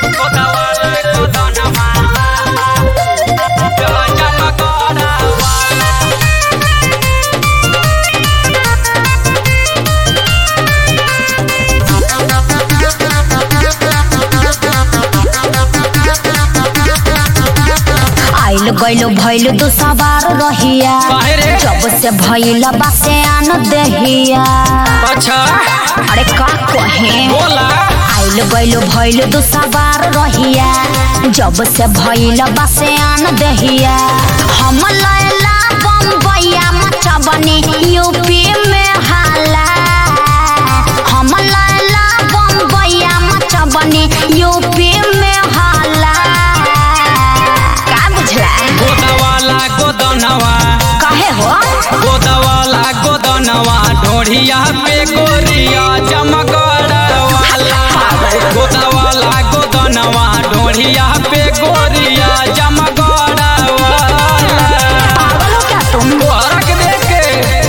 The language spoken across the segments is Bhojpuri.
आइल गइल भइल तू सवार रहिया काहे रे? जब से भइल बासे आन देहिया अच्छा अरे का कहे बोला आइल गइल भइल तू सवार रहिया जब से भइल बासे आन देहिया हम लैला बम्बैया मचबनी यूपी में हाला हम लैला बम्बैया मचबनी यूपी में हाला का बुझला गोदवाला गोदनवा काहे हो गोदवाला गोदनवा ढोढ़िया पे गोरिया चमकड़ा वाला गोदवाला गोदनवा ढोढ़िया पे गोरिया चमकड़ा वाला पागल हो क्या तुम तोहरा के देख के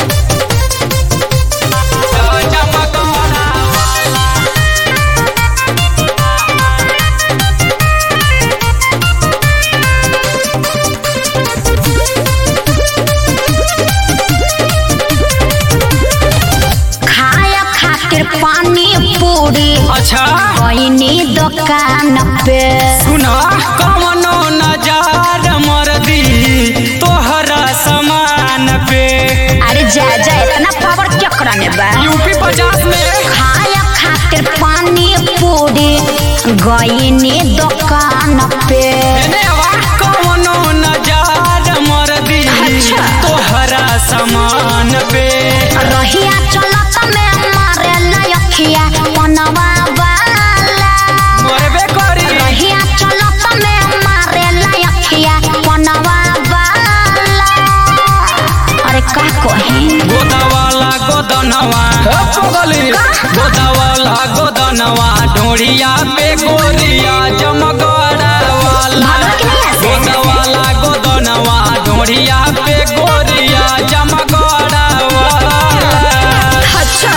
चमकड़ा खाया खातिर पानी पूरी अच्छा कोइनी दुकान पे सुना कवनो नजार मर्दी तोहरा समान पे अरे जा जा इतना पावर चक्र में बा यूपी पचास में खाया खातिर पानी पूरी गईनी दुकान पे एने आवा कवनो नजार मर्दी अच्छा। तोहरा समान पे रहिया चलत में मारे लयखिया पनवा वाला मरबे करी रहिया चलत में मारे लयखिया पनवा वाला अरे का कही गोदवाला गोदनवा पगली गोदवाला गोदनवा ढोढ़िया पे गोरिया जमगड़ा वाला भागल के नहीं ऐसे? गोदवाला गोदनवा ढोढ़िया पे गोरिया जमगड़ा वाला अच्छा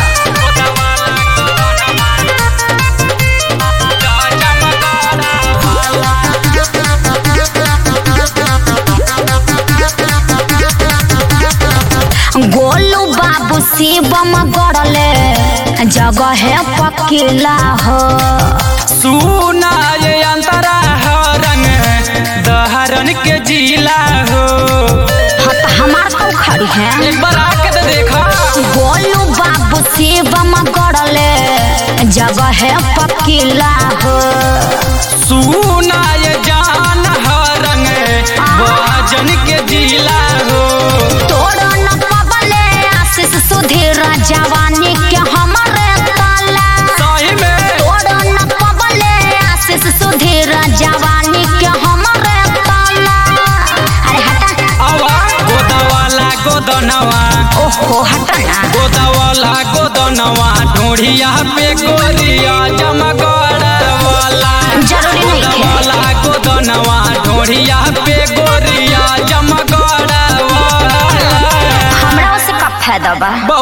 गोलू बाबू शिवम गड़ले जगह पकीला हो सुना ये अंतरा हरंग दहरन के जिला हो हाँ तो हमार तो खड़ी है एक बार आके तो देखा गोलू बाबू शिवम गड़ले जगह पकीला हो सुना ये जान हरंग बाजन के जिला हो तोड़ न पबले आशीष सुधीर जवानी के हमारे ताला सही में तोड़ न पबले आशीष सुधीर जवानी के हमारे ताला अरे हटा आवा गोदवाला गोदनवा ओहो हटा ना गोदवाला गोदनवा ढोढ़िया पे गोरिया जमगड़ा वाला जरूरी नहीं है गोदवाला गोदनवा ढोढ़िया पे गोरिया जमगड़ा वाला हमरा से का फायदा बा